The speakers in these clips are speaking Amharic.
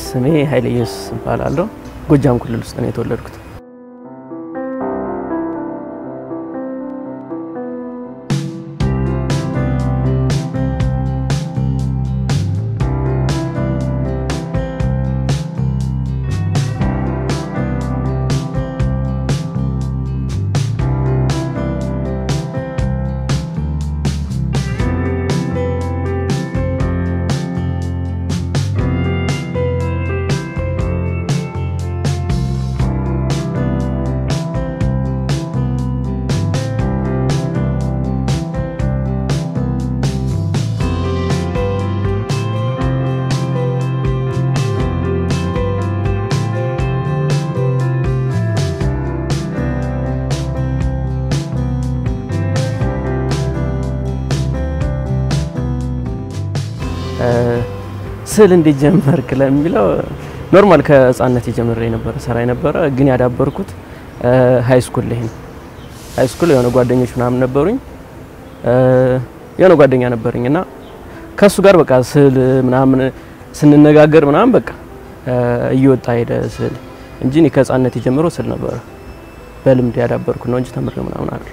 ስሜ ኃይለ ኢየሱስ እባላለሁ። ጎጃም ክልል ውስጥ ነው የተወለድኩት። ስዕል እንዴት ጀመርክ ለሚለው ኖርማል ከህፃነት የጀመረ የነበረ ስራ የነበረ ግን ያዳበርኩት ሀይ ስኩል ላይ ነው። ሀይ ስኩል የሆነ ጓደኞች ምናምን ነበሩኝ። የሆነ ጓደኛ ነበረኝ እና ከሱ ጋር በቃ ስዕል ምናምን ስንነጋገር ምናምን በቃ እየወጣ ሄደ ስዕል እንጂ እኔ ከህፃነት የጀመረው ስዕል ነበረ። በልምድ ያዳበርኩ ነው እንጂ ተምሬ ምናምን አይደለም።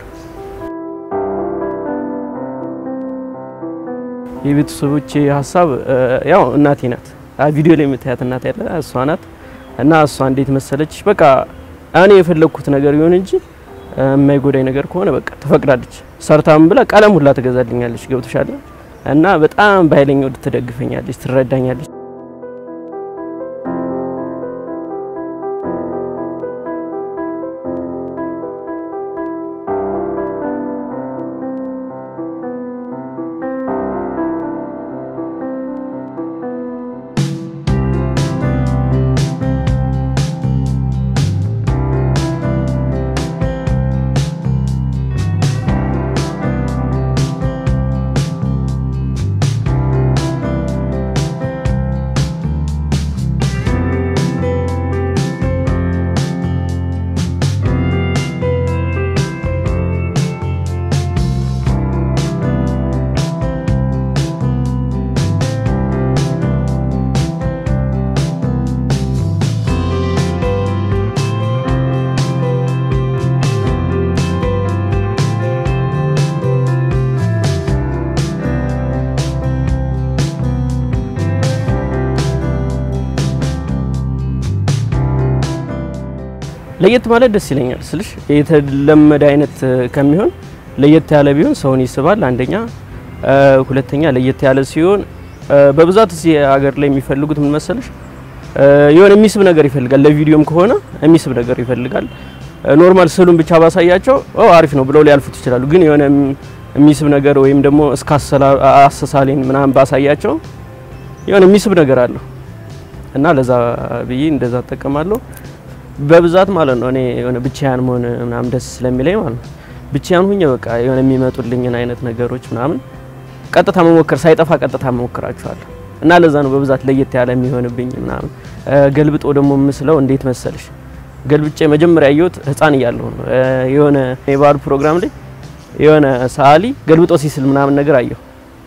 የቤተሰቦቼ ሀሳብ ያው እናቴ ናት። ቪዲዮ ላይ የምታያት እናት ያለ እሷ ናት እና እሷ እንዴት መሰለች በቃ እኔ የፈለግኩት ነገር ይሁን እንጂ የማይጎዳኝ ነገር ከሆነ በቃ ትፈቅዳለች። ሰርታም ብላ ቀለም ሁላ ትገዛልኛለች። ገብቶሻል እና በጣም በኃይለኛው ትደግፈኛለች፣ ትረዳኛለች። ለየት ማለት ደስ ይለኛል ስልሽ የተለመደ አይነት ከሚሆን ለየት ያለ ቢሆን ሰውን ይስባል። አንደኛ፣ ሁለተኛ ለየት ያለ ሲሆን በብዛት እዚህ ሀገር ላይ የሚፈልጉት ምን መሰለሽ የሆነ የሚስብ ነገር ይፈልጋል። ለቪዲዮም ከሆነ የሚስብ ነገር ይፈልጋል። ኖርማል ስዕሉን ብቻ ባሳያቸው አሪፍ ነው ብለው ሊያልፉት ይችላሉ። ግን የሆነ የሚስብ ነገር ወይም ደግሞ እስከ አሰሳሌን ምናምን ባሳያቸው የሆነ የሚስብ ነገር አለው እና ለዛ ብዬ እንደዛ እጠቀማለሁ። በብዛት ማለት ነው እኔ የሆነ ብቻያን መሆን ምናምን ደስ ስለሚለኝ ማለት ነው። ብቻያን ሁኜ በቃ የሆነ የሚመጡልኝን አይነት ነገሮች ምናምን ቀጥታ መሞከር ሳይጠፋ ቀጥታ መሞከራቸዋለሁ እና ለዛ ነው በብዛት ለየት ያለ የሚሆንብኝ ምናምን። ገልብጦ ደግሞ ምስለው እንዴት መሰልሽ ገልብጬ መጀመሪያ ያየሁት ህፃን እያለሁ ነው። የሆነ የባህል ፕሮግራም ላይ የሆነ ሰዓሊ ገልብጦ ሲስል ምናምን ነገር አየሁ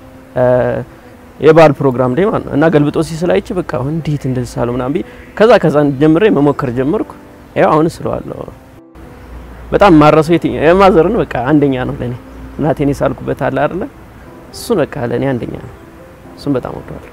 የባህል ፕሮግራም ላይ ማለት ነው። እና ገልብጦ ሲስል አይቼ በቃ እንዴት እንደዚህ ሳለው ምናምን ብዬ ከዛ ከዛ ጀምሬ መሞከር ጀመርኩ። ያው አሁን ስለዋለሁ በጣም ማረሰው የትኛው የማዘርን በቃ አንደኛ ነው ለኔ። እናቴን የሳልኩበት አለ አይደለ? እሱን በቃ ለኔ አንደኛ ነው። እሱን በጣም ወደዋለሁ።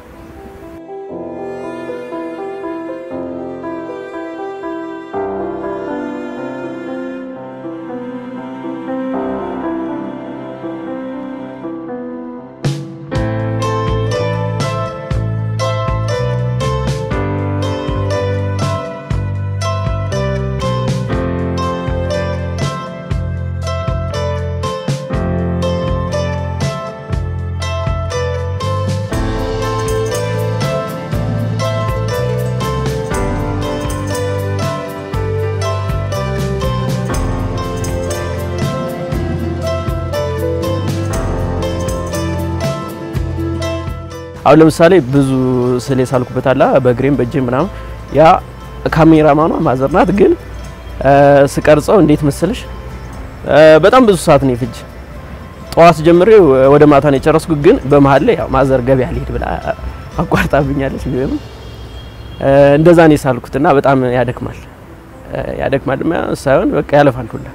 አሁን ለምሳሌ ብዙ ስዕል የሳልኩበት አለ በእግሬም በእጄም ምናምን ያ ካሜራማኗ ማዘር ናት። ግን ስቀርጸው እንዴት መሰለሽ በጣም ብዙ ሰዓት ነው የፍጅ ጠዋት ጀምሬ ወደ ማታ ነው የጨረስኩት። ግን በመሀል ላይ ያው ማዘር ገበያ ልሄድ ብላ አቋርጣብኛለች። ቢሆንም እንደዛ ነው የሳልኩት እና በጣም ያደክማል ያደክማል ሳይሆን በቃ ያለፋል ሁላ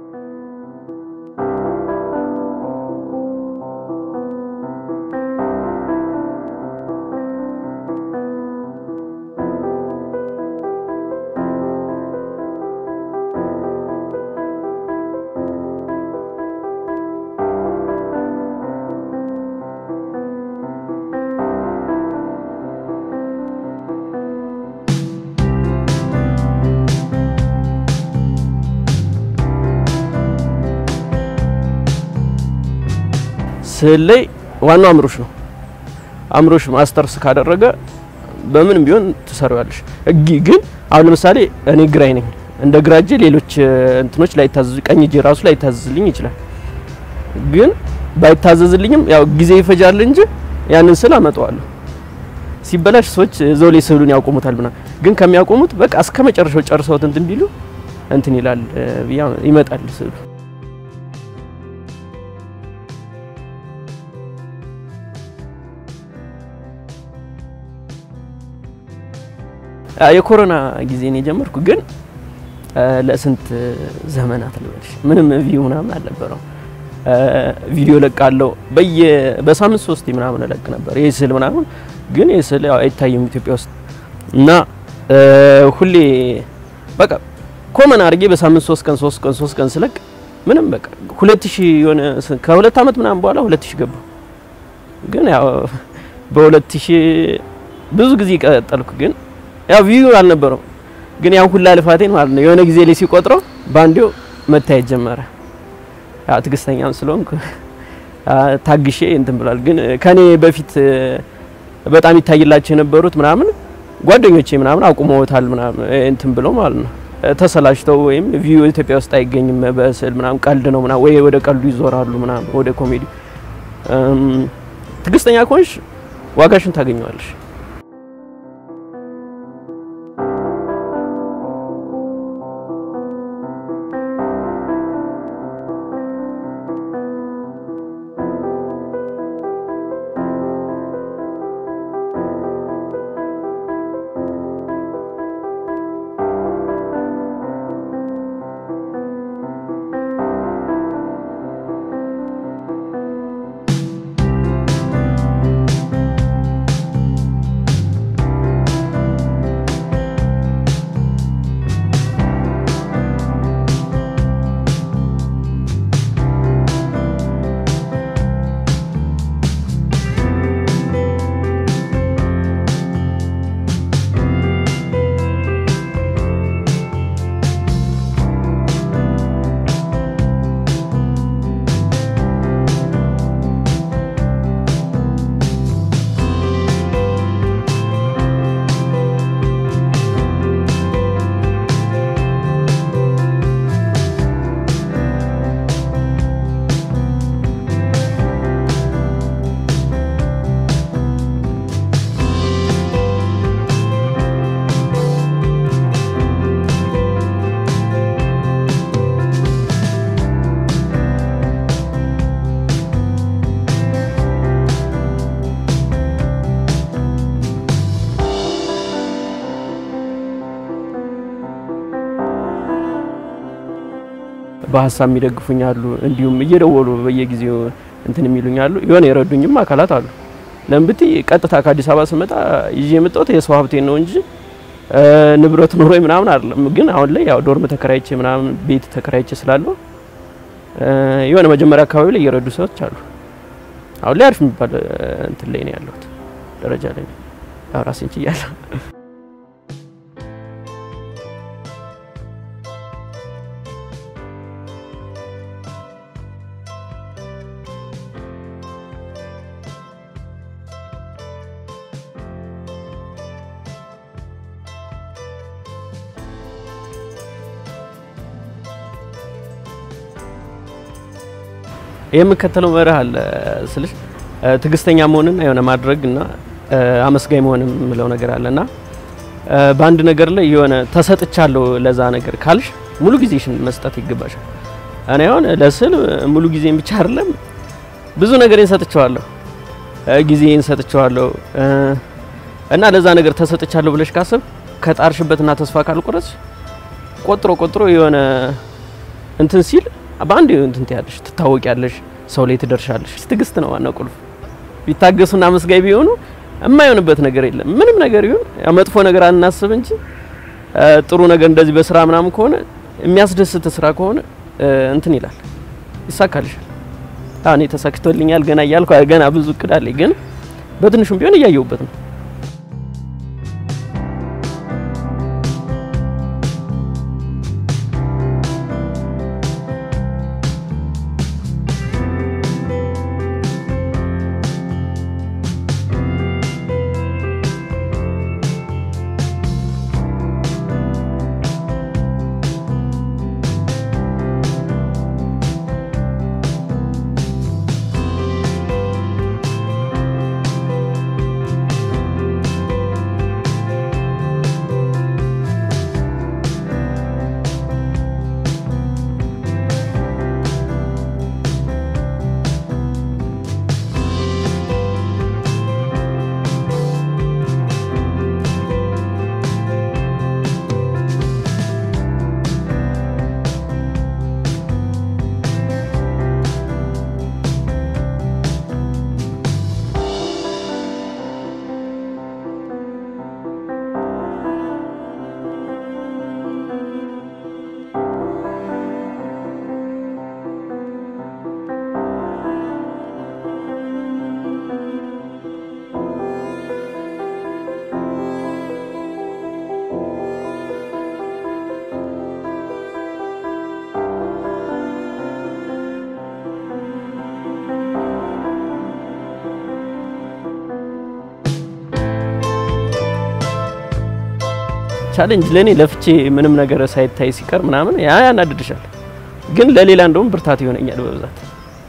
ስዕል ላይ ዋናው አእምሮሽ ነው። አእምሮሽ ማስተርስ ካደረገ በምንም ቢሆን ትሰራዋለሽ። ግን አሁን ለምሳሌ እኔ ግራኝ ነኝ። እንደ ግራ እጄ ሌሎች እንትኖች ላይታዘዙ ቀኝ እጄ ራሱ ላይታዘዝልኝ ይችላል። ግን ባይታዘዝልኝም ያው ጊዜ ይፈጃል እንጂ ያንን ስዕል አመጣዋለሁ። ሲበላሽ ሰዎች እዛው ላይ ስዕሉን ያቆሙታል ምናምን። ግን ከሚያቆሙት በቃ እስከ መጨረሻው ጨርሰውት እንትን ቢሉ እንትን ይላል ይመጣል ስዕሉ። የኮሮና ጊዜ ነው የጀመርኩ። ግን ለስንት ዘመናት ልበልሽ ምንም ቪው ምናምን አልነበረው። ቪዲዮ ለቃለው በየ በሳምንት ሶስት ምናምን እለቅ ነበር ይህ ስዕል ምናምን። ግን ይህ ስዕል አይታይም ኢትዮጵያ ውስጥ እና ሁሌ በቃ ኮመን አድርጌ በሳምንት ሶስት ቀን ሶስት ቀን ሶስት ቀን ስለቅ ምንም በቃ ሁለት ሺህ የሆነ ከሁለት አመት ምናምን በኋላ ሁለት ሺህ ገባ። ግን ያው በሁለት ሺህ ብዙ ጊዜ ቀጠልኩ ግን ያው ቪው አልነበረው ግን ያው ሁላ ልፋቴን ማለት ነው የሆነ ጊዜ ላይ ሲቆጥረው ባንዴው መታየት ጀመረ። ያው ትግስተኛም ስለሆንኩ ታግሼ እንትን ብሏል። ግን ከኔ በፊት በጣም ይታይላቸው የነበሩት ምናምን ጓደኞቼ ምናምን አቁመውታል ምናምን እንትን ብለው ማለት ነው ተሰላችተው ወይም ቪው ኢትዮጵያ ውስጥ አይገኝም በስዕል ምናምን ቀልድ ነው ምናምን ወይ ወደ ቀልዱ ይዞራሉ ምናምን ወደ ኮሜዲ። ትግስተኛ ከሆንሽ ዋጋሽን ታገኘዋለሽ። በሀሳብ የሚደግፉኝ አሉ። እንዲሁም እየደወሉ በየጊዜው እንትን የሚሉኝ አሉ። የሆነ የረዱኝም አካላት አሉ። ለምብቲ ቀጥታ ከአዲስ አበባ ስመጣ ይዤ የመጣሁት የሰው ሀብቴን ነው እንጂ ንብረት ኑሮ ምናምን አይደለም። ግን አሁን ላይ ያው ዶርም ተከራይቼ ምናምን ቤት ተከራይቼ ስላለው የሆነ መጀመሪያ አካባቢ ላይ እየረዱ ሰዎች አሉ። አሁን ላይ አሪፍ የሚባል እንትን ላይ ነው ያለሁት ደረጃ ላይ ነው። ያው ራሴን ችያለሁ። የምከተለው መርህ አለ ስልሽ ትዕግስተኛ መሆንና የሆነ ማድረግና አመስጋኝ መሆን የምለው ነገር አለና በአንድ ነገር ላይ የሆነ ተሰጥቻለሁ ለዛ ነገር ካልሽ ሙሉ ጊዜሽን መስጠት ይገባሻል። እኔ አሁን ለስዕል ሙሉ ጊዜን ብቻ አይደለም ብዙ ነገሬን ሰጥቼዋለሁ። ጊዜን ሰጥቼዋለሁ። እና ለዛ ነገር ተሰጥቻለሁ ብለሽ ካሰብ ከጣርሽበትና ተስፋ ካልቆረጥሽ ቆጥሮ ቆጥሮ የሆነ እንትን ሲል በአንድ እንትን ትያለሽ፣ ትታወቂያለሽ፣ ሰው ላይ ትደርሻለሽ። ትዕግስት ነው ዋናው ቁልፍ። ቢታገሱና መስጋይ ቢሆኑ የማይሆንበት ነገር የለም። ምንም ነገር ይሁን መጥፎ ነገር አናስብ እንጂ ጥሩ ነገር እንደዚህ በስራ ምናምን ከሆነ የሚያስደስት ስራ ከሆነ እንትን ይላል፣ ይሳካልሻል። እኔ ተሳክቶልኛል ገና እያልኩ ገና ብዙ እቅድ አለኝ፣ ግን በትንሹም ቢሆን እያየሁበት ነው። ቻሌንጅ ለኔ ለፍቼ ምንም ነገር ሳይታይ ሲቀር ምናምን ያ ያናድድሻል፣ ግን ለሌላ እንደውም ብርታት ይሆነኛል በብዛት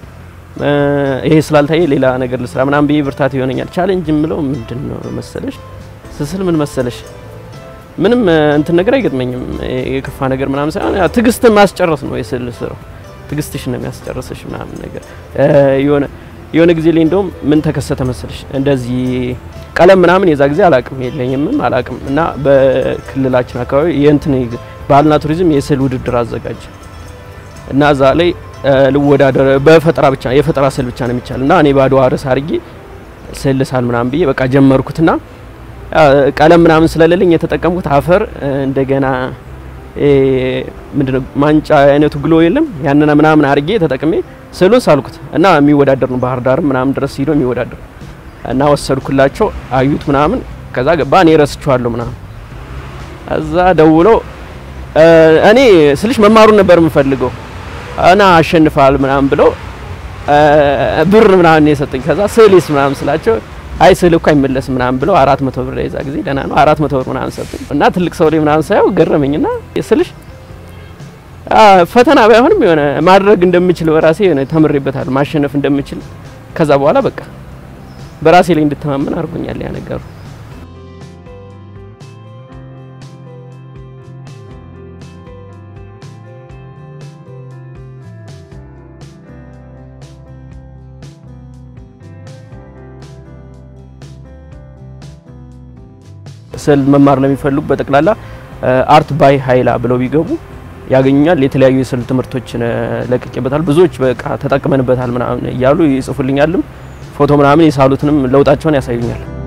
ይሄ ስላልታየ ሌላ ነገር ልስራ ምናምን ብዬ ብርታት ይሆነኛል። ቻሌንጅ የምለው ምንድን ነው መሰለሽ ስስል ምን መሰለሽ ምንም እንትን ነገር አይገጥመኝም የከፋ ነገር ምናምን ሳይሆን ትዕግስትን ማስጨረስ ነው የስዕል ስራው። ትዕግስትሽ ነው የሚያስጨርስሽ ምናምን ነገር የሆነ የሆነ ጊዜ ላይ እንደውም ምን ተከሰተ መሰለሽ እንደዚህ ቀለም ምናምን የዛ ጊዜ አላቅም የለኝምም አላቅም እና በክልላችን አካባቢ የእንትን ባህልና ቱሪዝም የስዕል ውድድር አዘጋጀ እና እዛ ላይ ልወዳደር በፈጠራ ብቻ የፈጠራ ስዕል ብቻ ነው የሚቻል እና እኔ ባዶ ርዕስ አድርጌ ስዕል ሳል ምናምን ብዬ በቃ ጀመርኩትና ቀለም ምናምን ስለሌለኝ የተጠቀምኩት አፈር እንደገና ምንድነው ማንጫ አይነቱ ግሎ የለም ያንን ምናምን አድርጌ ተጠቅሜ ስዕሉን ሳልኩት እና የሚወዳደር ነው ባህር ዳርም ምናምን ድረስ ሂዶ የሚወዳደር እና ወሰድኩላቸው አዩት ምናምን ከዛ ገባ እኔ ረስቸዋለሁ ምናምን እዛ ደውሎ እኔ ስልሽ መማሩን ነበር የምፈልገው እና አሸንፋል ምናምን ብለው ብር ምናምን የሰጠኝ ከዛ ስዕሌስ ምናምን ስላቸው አይ ስዕል እኮ አይመለስም ምናምን ብለው አራት መቶ ብር የዛ ጊዜ ደህና ነው አራት መቶ ብር ምናምን ሰጠኝ እና ትልቅ ሰው ላይ ምናምን ሳየው ገረመኝና ስልሽ ፈተና ባይሆንም የሆነ ማድረግ እንደምችል በራሴ የሆነ ተምሬበታል ማሸነፍ እንደምችል ከዛ በኋላ በቃ በራሴ ላይ እንድተማመን አድርጎኛል ያ ነገሩ። ስዕል መማር ለሚፈልጉ በጠቅላላ አርት ባይ ሀይላ ብለው ቢገቡ ያገኙኛል። የተለያዩ የስዕል ትምህርቶችን ለቅቄበታል። ብዙዎች በቃ ተጠቅመንበታል ምናምን እያሉ ይጽፉልኛልም ፎቶ ምናምን የሳሉትንም ለውጣቸውን ያሳዩኛል።